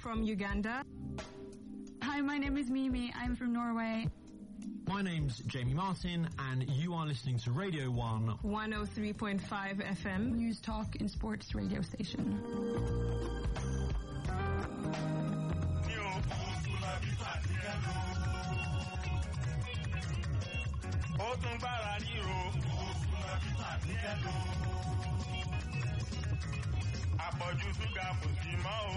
from Uganda. Hi, my name is Mimi. I'm from Norway. My name's Jamie Martin, and you are listening to Radio 1 103.5 FM. News Talk and Sports radio station. ó tún gbára ríro. àpọ̀jù ṣúgà kò sí mọ́ o.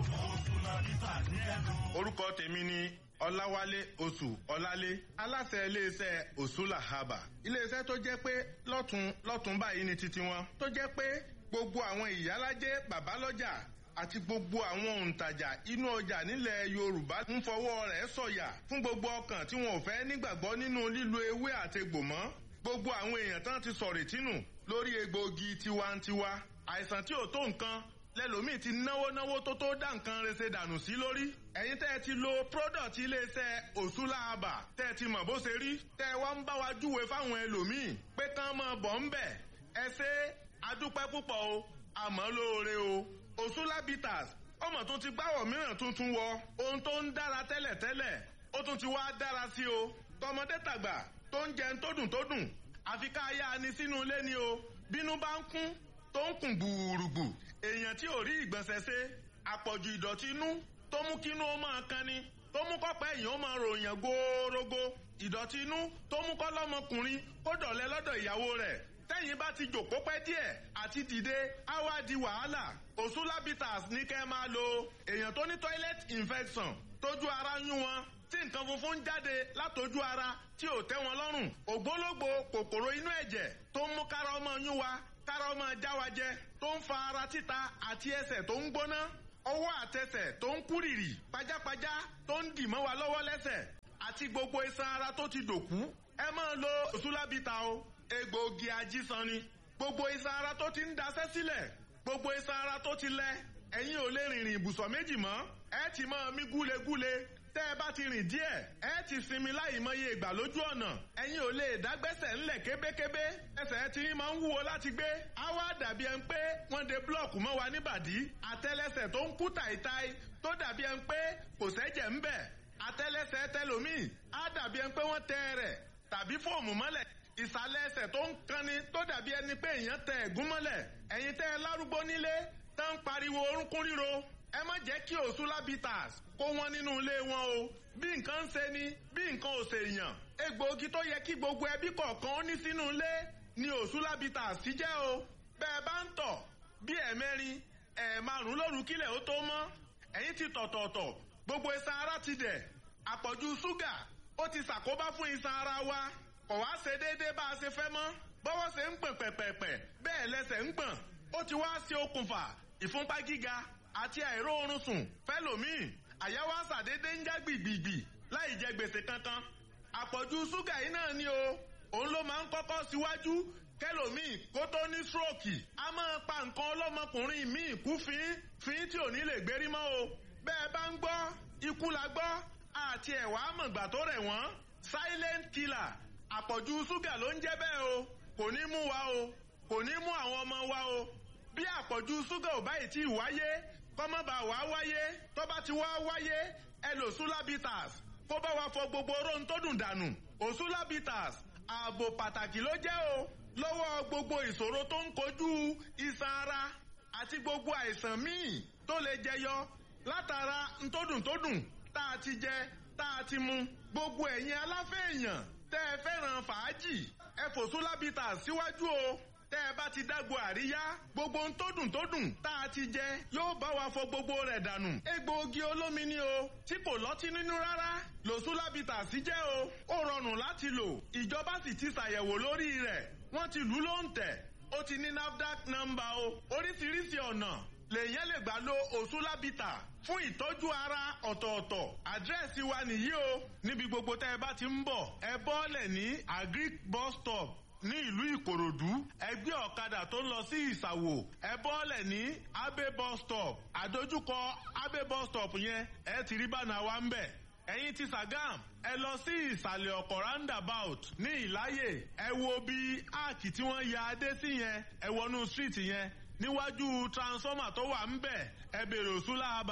orúkọ tèmi ni ọláwálé oṣù ọlálé aláṣẹ iléeṣẹ́ òṣùlà haba iléeṣẹ́ tó jẹ́ pé lọ́tún lọ́tún báyìí ni titi wọn tó jẹ́ pé gbogbo àwọn ìyálájẹ́ bàbálọ́jà àti gbogbo àwọn òǹtajà inú ọjà nílẹ̀ yorùbá ń fọwọ́ rẹ̀ sọ̀yà fún gbogbo ọkàn tí wọn ò fẹ́ nígbàgbọ́ nínú lílo ewé àtegbò mọ́ gbogbo àwọn èèyàn tán ti sọ̀rọ̀ tínú lórí egbòogi tiwantiwa àìsàn tí ò tó nǹkan lẹ́lòmíì ti náwó náwó tó tó dá nǹkan rese dànù sí lórí ẹ̀yin tẹ́ ẹ ti lo product iléeṣẹ́ òṣùlàbà tẹ́ ẹ ti mọ̀ bó ṣe rí tẹ́ ẹ wá ń bá wa júwe fáwọn ẹlòmíì pé kán mọ̀ bọ̀ ń bẹ̀ ẹ ṣe adúpẹ́ púpọ̀ o àmọ́ lóore o òṣùlàbìtàs ọmọ tó ti gbáwọ̀ mìíràn tuntun wọ ohun tó ń dára tẹ́lẹ̀tẹ́lẹ̀ ó tún ti wá dára sí o tọmọdé tàgbà tó ń jẹun tó dùn tó dùn àfi ká yá ni sínú ilé ni o bínú bá ń kún tó ń kùn gbùrùgbù èèyàn tí ò rí ìgbọ̀nsẹ̀ ṣe àpọ̀jù ìdọ̀tí inú tó mú kínú ó máa kan ni tó mú kọ́pẹ́ èèyàn ó máa ròyìn góórógó ìdọ̀tí inú tó mú kọ́ lọ́mọkùnrin kó dọ̀lẹ́ lọ́dọ̀ ìyàwó rẹ̀ tẹ́yìn bá ti jòkó pẹ́ díẹ̀ àti dìde á wá di wàhálà òṣùlábìtàs ní kẹ́ máa lo èèyàn tó ní toilet infection tójú ara yún wọn tí nǹkan funfun ń jáde látojú ara tí ò tẹ́ wọn lọ́rùn ògbólógbò kòkòrò inú ẹ̀jẹ̀ tó ń mú kára ọmọ yún wa kára ọmọ jáwájẹ tó ń fa ara títa àti ẹsẹ̀ tó ń gbóná ọwọ́ àtẹsẹ̀ tó ń kúrìrì pajápajá tó ń dì mọ́ wa lọ́wọ́ lẹ́sẹ̀ àti gbogbo iṣan ara tó ti dòkú ẹ máa lo òṣùlábìtà o egbòogi ajísan ni gbogbo iṣan ara tó ti ń daṣẹ́ sílẹ̀ gbogbo iṣan ara tó ti lẹ ẹ̀yin ò lè rìnrìn ibùsọ̀ méjì mọ́ ẹ ti máa mí gúlegúle tẹ́ ẹ bá ti rìn díẹ̀ ẹ ti sinmi láì mọye ìgbà lójú ọ̀nà ẹ̀yin ò lè dágbẹ́sẹ̀ ńlẹ̀ kébékébé ẹsẹ̀ tí máa ń wúwo láti gbé á wá dàbí ẹni pé wọ́n de búlọ̀kù mọ́ wa níbàdí àtẹlẹsẹ̀ tó ń kú tàìtàì tó dàbí ẹni pé kò sẹ́jẹ̀ ń bẹ̀ àtẹlẹsẹ̀ tẹlòmíì á dàbí ẹni pé wọ́n tẹ rẹ̀ tàbí fóòmù mọ́lẹ̀ ìsàlẹ̀ ẹsẹ̀ tó ń kanni tó dàbí ẹni pé èèyàn tẹ ẹ̀gún mọ́lẹ̀ ẹ̀yin tẹ́ ẹ lárúgbó nílé tó ń pariwo orúnkún ríro ẹ má jẹ́ kí òṣùlábìtàs kó wọn nínú ilé wọn o bí nǹkan ń ṣe ni bí nǹkan ò ṣe yàn egbòogi tó yẹ kí gbogbo ẹbí kọ̀ọ̀kan ó ní sínú ilé ni òṣùlábìtàs ti jẹ́ o bẹ́ẹ̀ bá ń tọ̀ bí ẹ̀mẹ́rin ẹ̀ẹ̀márùn lóru kílẹ̀ ó tó mọ́ ẹ̀yin ti tọ̀tọ̀ọ̀tọ̀ gbogbo iṣan ara ti dẹ̀ àpọ̀jù ṣúgà ó ti ṣàkóbá fún iṣan ara wa kò wá ṣe déédéé bá a ṣe fẹ́ mọ́ bọ́wọ́ ṣe ń pọ̀n pẹ̀pẹ̀pẹ̀ bẹ́ẹ̀ lẹ́sẹ̀ ń gbọ̀n ó ti wá ṣe okùnfà ìfúnpá gíga àti àìró oorun sùn fẹ́lòmíì àyàwó àṣàdédé ń já gbìgbìgbì láì jẹ gbèsè kankan àpọ̀jù ṣúgà yìí náà ni o òun ló máa ń kọ́kọ́ síwájú kẹlòmíì kó tó ní stroke a máa pa nǹkan ọlọ́mọkùnrin míì kú fín fín tí ò ní lè gbérí mọ́ o bẹ́ẹ̀ bá ń gbọ́ ikú la gbọ́ àti ẹ̀wà àmọ̀gbà tó rẹ̀ wọ́n silent killer àpọ̀jù ṣúgà ló ń jẹ́ bẹ́ẹ̀ o kò ní mú wa o kò ní mú àwọn ọmọ wa o bí àpọ̀jù ṣúgà ò báyìí tí ì wáyé kọ́mọ́bà wá wáyé tó bá ti wá wáyé ẹ lò sulabitas kó bá wa fọ gbogbo oró tó dùn dànù òsulabitas ààbò pàtàkì ló jẹ́ o lọ́wọ́ gbogbo ìṣòro tó ń kojú iṣan ara àti gbogbo àìsàn míì tó lè jẹyọ látara ntódùntódùn tá a ti jẹ tá a ti mu gbogbo ẹ̀yin aláfẹ́ èèyàn tẹ́ ẹ fẹ́ràn fàájì ẹ fò sulabitas síwájú o tẹ́ ẹ bá ti dágbo àríyá gbogbo ohun tó dùn tó dùn tá a ti jẹ yóò bá wa fọ gbogbo rẹ̀ dànù. egbòogi olómi ni o tí kò lọ́tí nínú rárá lòsúlábìtà sí jẹ́ o ó rọrùn láti lò ìjọba sì ti ṣàyẹ̀wò lórí rẹ̀ wọ́n ti lù ú ló ń tẹ̀ ó ti ní nafdac nọ́mbà o oríṣiríṣi ọ̀nà lèyàn lè gbà lo òsúlábìtà fún ìtọ́jú ara ọ̀tọ̀ọ̀tọ̀ àdírẹ́sì wa nìyí o níbi gbogbo tẹ́ ẹ bá ti ń bọ̀ ẹ bọ́ọ̀lẹ̀ ní agric bus stop ní ìlú ìkòròdú ẹgbẹ́ ọ̀kadà tó ń lọ sí ìsàwò ẹ bọ́ọ̀lẹ̀ ní abe bus stop àdójúkọ abe bus stop yẹn ẹ ti rí bánà wa ń bẹ̀ ẹ̀yin ti sàgám ẹ lọ sí ìsàlẹ̀ ọkọ̀ roundabout ní ìláyè ẹ wo bí áàkì tí wọ́n ya adé sí yẹn ẹ wọnú street yẹn níwájú transformer tó wà ń bẹ̀ ẹ bèrè òsúláàbà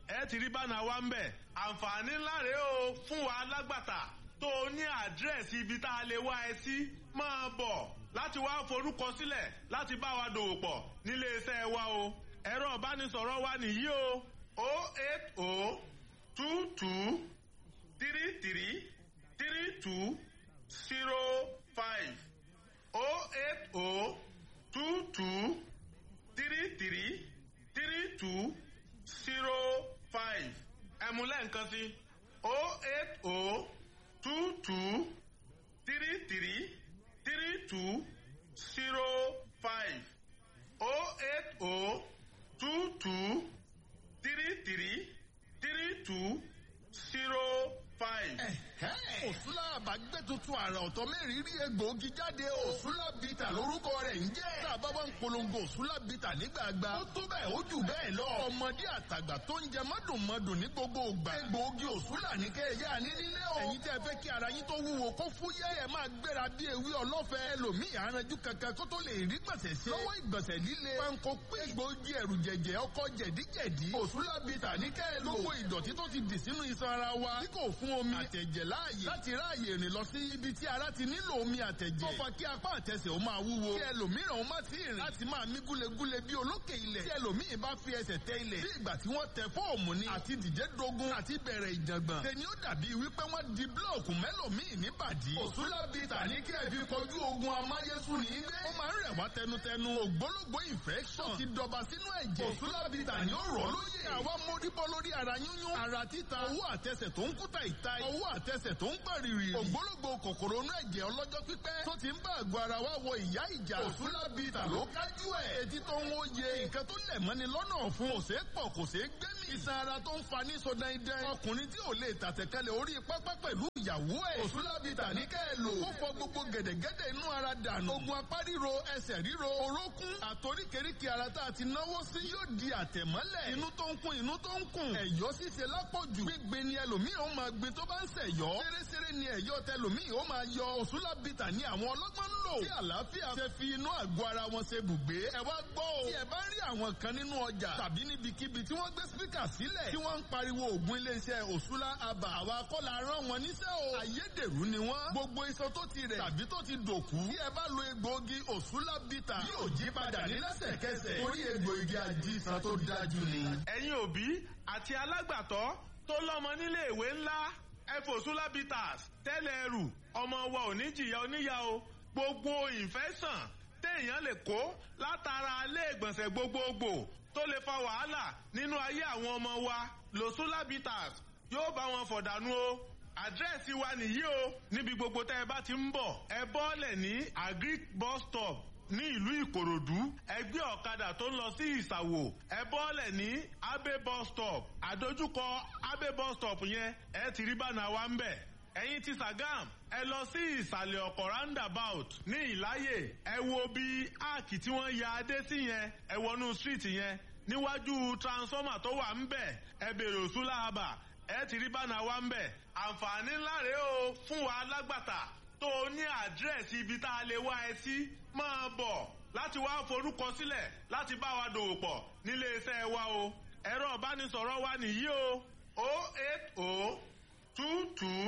ẹ ti rí bánà wa ń bẹ̀ àǹfààní ńlá rèé o fún wa alágbàtà tó o ní àdírẹ́sì ibi tá a lè wá ẹ sí máa bọ̀ láti wá forúkọ sílẹ̀ láti bá wa dòwò pọ̀ nílé iṣẹ́ wa o ẹ̀rọ ìbánisọ̀rọ̀ wa nìyí o o eight o two two three three three two zero five o eight o two two three three three two zero five ẹ̀múlẹ̀ nǹkan sí o eight o two two three three three two zero five o eight o two two three three three two zero five. òsúlà àbágbé tuntun àrà ọ̀tọ̀ mẹ́rin rí egbòogi jáde o. òsúlà bìtà lórúkọ rẹ̀ ń jẹ́. tá a bá wá ń polongo òsúlà bìtà nígbàgbà. ó tó bẹ́ẹ̀ ó jù bẹ́ẹ̀ lọ. ọmọdé àtàgbà tó ń jẹ mọ́dùnmọ́dùn ní gbogbo ògbà. egbòogi òsúlà ní kẹ́ẹ̀yà ní nílé o. ẹ̀yin tẹ́ fẹ́ kí ara yín tó wúwo kó fúyẹ́ ẹ̀ máa gbéra bí ewé ọlọ́fẹ́. ẹlòmíì aranjú kankan kó tó lè rí gbọ̀nsẹ̀ ṣe. lọ́wọ́ ìgbọ̀nsẹ̀ líle. panko pé egbòogi ẹ̀rù jẹ̀jẹ̀ ọkọ̀ jẹ̀díjẹ̀dí. òsúlà bìtà ní kẹ́ẹ̀ lò. gbogbo ìdọ̀tí tó ti dì sínú iṣan ara wa. tí kò fún omi àtẹ̀jẹ̀ láàyè láti ráàyè rìn lọ sí ibi tí ara ti nílò omi àtẹ̀jẹ̀. tó fa kí apá àtẹsẹ̀ ó máa wúwo. kí ẹlòmíràn ó má ti rìn láti máa mí gúlegúle bí olókè ilẹ̀. tí ẹlòmíì bá fi ẹsẹ̀ tẹ ilẹ̀. bí ìgbà tí wọ́n tẹ fóòmù ni. àti dìde dogun àti bẹ̀rẹ̀ ìjàngbọ̀n. tẹni ó dàbí wípé wọ́n di búlọ̀kù mẹ́lòmíì níbàdí. òsúlá bíi tàní kí ẹ fi kojú ogun amáyésùn ní ilé. ó máa ń rẹ̀ wá tẹnutẹnu. ògbólógbó infection ti dọba sínú ẹ̀jẹ̀. òsúlá bíi tàní ó rọ̀ lóye. àwa móríbọ́ lórí ara yúnyún. ara títa owó àtẹsẹ̀ tó ń kúta ìta. owó àtẹsẹ̀ tó ń pàrìrì. ògbólógbò kòkòrò inú ẹ̀jẹ̀ ọlọ́jọ́ pípẹ́. tó ti ń bá àgọ́ ara wa wọ ìyá ìjà. òsúlá bíi tà ló kájú ẹ̀. etí tó ń wóye. nǹkan tó lẹ̀ mọ́ni lọ́nà ọ̀fun. kò ṣeé pọ̀ kò ṣeé gbẹ́mì. iṣan ara tó ń fa ní sọdán idẹ. ọkùnrin tí ò lè tàtẹ̀kálẹ̀ orí pápá pẹ̀lú ìyàwó ẹ̀. òsúlá bíi tà ní kẹ́ ẹ lò. ó fọ gbogbo gẹ̀dẹ̀gẹ̀dẹ̀ inú ara dànù. ogun apá ríro ẹsẹ̀ ríro orókún. àtoríkèríkè ara tá a ti náwó sí yóò di àtẹ̀mọ́lẹ̀. inú tó ń kún inú tó ń kún. ẹ̀yọ́ ṣíṣe lápọ̀jù. gbígbé ni ẹlòmíì ó máa gbé tó bá ń ṣẹ̀yọ́. ṣeréṣeré ni ẹ̀yọ́ tẹlòmíì ó máa yọ òṣùlá bìtà ní àwọn ọlọ́gbọ́n ń lò. tí àlàáfíà ṣe fi inú àgọ́ ara wọn ṣe bùgbé. ẹ wá gbọ́ o. tí ẹ bá rí àwọn kan nínú ọjà tàbí níbikíbi tí wọ́n gbé spíkà sílẹ̀ tí wọ́n ń pariwo ògùn iléeṣẹ́ òṣùlá abà àwa kọ́la rán wọn níṣẹ́ o. ayédèrú ni wọ́n. gbogbo iṣan tó ti rẹ̀ tàbí tó ti dòkú. tí ẹ bá lo egbòogi òṣùlá bìtà yóò jí padà ní lẹ́sẹ̀kẹsẹ̀. torí egbòogi àjíṣan tó dájú ni. ẹ̀yin òbí àti alágbàtọ́ tó lọ́mọ nílé ìwé ńlá ẹfòsúlá bitters tẹ́lẹ̀ ẹrù ọmọ wa ò ní jìyà oníyà o gbogbo ìfẹ́sàn téèyàn lè kó látara ilé ìgbọ̀nsẹ̀ gbogbogbò tó lè fa wàhálà nínú ayé àwọn ọmọ wa lòsúlá bitters yóò bá wọn fọ̀dànù o àdírẹ́sì wa nìyí o níbi gbogbo tẹ́ ẹ bá ti ń bọ̀ ẹ bọ́ọ̀lẹ̀ ní agric bus stop ní ìlú ìkòròdú ẹgbẹ́ ọ̀kadà tó ń lọ sí ìsàwò ẹ bọ́ọ̀lẹ̀ ní abe bus stop àdójúkọ abe bus stop yẹn ẹ ti rí bánà wa ń bẹ̀ ẹ̀yin ti sàgám ẹ lọ sí ìsàlẹ̀ ọkọ̀ roundabout ní ìláyè ẹ wo bí áàkì tí wọ́n ya adé sí yẹn ẹ wọnú street yẹn níwájú transformer tó wà ń bẹ̀ ẹ bèrè òsúlà àbà ẹ ti rí bánà wa ń bẹ̀ àǹfààní ńlá rèé o fún wa alágbàtà tó o ní àdírẹ́sì ibi tá a lè wá ẹ sí máa bọ̀ láti wá forúkọ sílẹ̀ láti bá wa dòwò pọ̀ nílé iṣẹ́ wa o ẹ̀rọ ìbánisọ̀rọ̀ wa nìyí o o eight o two two.